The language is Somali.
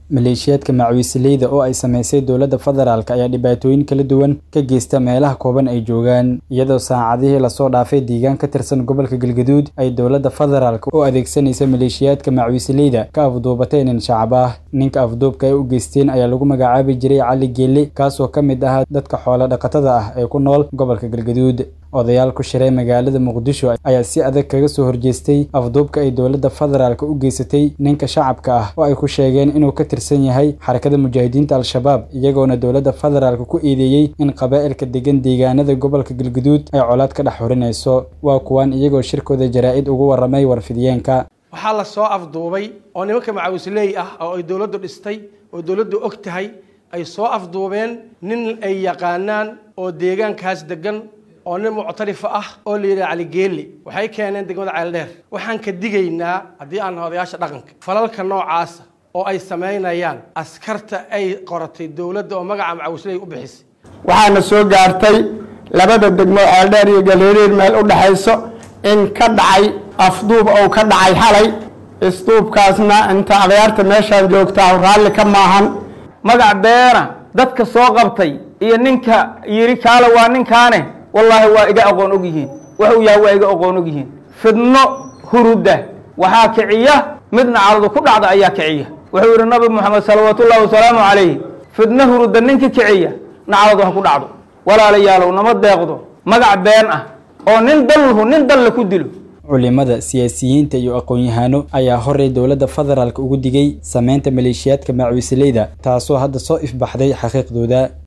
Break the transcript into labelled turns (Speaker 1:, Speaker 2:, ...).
Speaker 1: maleeshiyaadka macwiisleyda oo ay samaysay dowladda federaalk ayaa dhibaatooyin kala duwan ka geysta meelaha kooban ay joogaan iyadoo saacadihii lasoo dhaafay deegaan ka tirsan gobolka galgaduud ay dowladda federaalk u adeegsanaysa maleeshiyaadka macwiisleyda ka afduubatay nin shacab ah ninka afduubka ay u geysteen ayaa lagu magacaabi jiray cali geelle kaasoo ka mid ahaa dadka xoolo dhaqatada ah ee ku nool gobolka galgaduud odayaal ku shiray magaalada muqdisho ayaa si adag kaga soo horjeestay afduubka ay dowladda federaalk u geysatay ninka shacabka ah oo ay ku sheegeen inuu ka tirsan yahay xarakada mujaahidiinta al-shabaab iyagoona dowladda federaalk ku eedeeyey in qabaa'ilka degan deegaanada gobolka galguduud ay colaad ka dhex xurinayso waa kuwan iyagoo shirkooda jaraa-id ugu warramay warfidiyeenka
Speaker 2: waxaa la soo afduubay oo nimanka macawisley ah oo ay dowladdu dhistay oo dowladdu og tahay ay soo afduubeen nin ay yaqaanaan oo deegaankaas degan oo nin muctarifa ah oo la yidhaha caligeeli waxay keeneen degmada ceeldheer waxaan ka digaynaa haddii aan odayaasha dhaqanka falalka noocaasa oo ay samaynayaan askarta ay qoratay dowladda oo magaca macawisley u bixisay
Speaker 3: waxaana soo gaartay labada degmo ceeldheer iyo galeeriir meel u dhexayso in ka dhacay afduub ou ka dhacay xalay isduubkaasna inta adayaarta meeshaan joogtaa raalli ka maahan
Speaker 4: magac beena dadka soo qabtay iyo ninka yidhi kaale waa ninkaane wallaahi waa iga aqoon og yihiin wuxuu yahay waa iga aqoon og yihiin fidno huruda waxaa kiciya midna caladu ku dhacda ayaa kiciya wuxuu yidhi nabi moxamed salawaatullahi wasalaamu calayhi fidno huruda ninka kiciya na caladu ha ku dhacdo walaalayaalow nama deeqdo magac been ah oo nin dalhu nin dalle ku dilo
Speaker 1: culimada siyaasiyiinta iyo aqoon-yahaano ayaa horey dowladda federaalk ugu digay sameynta maleeshiyaadka macwiisleyda taasoo hadda soo ifbaxday xaqiiqdooda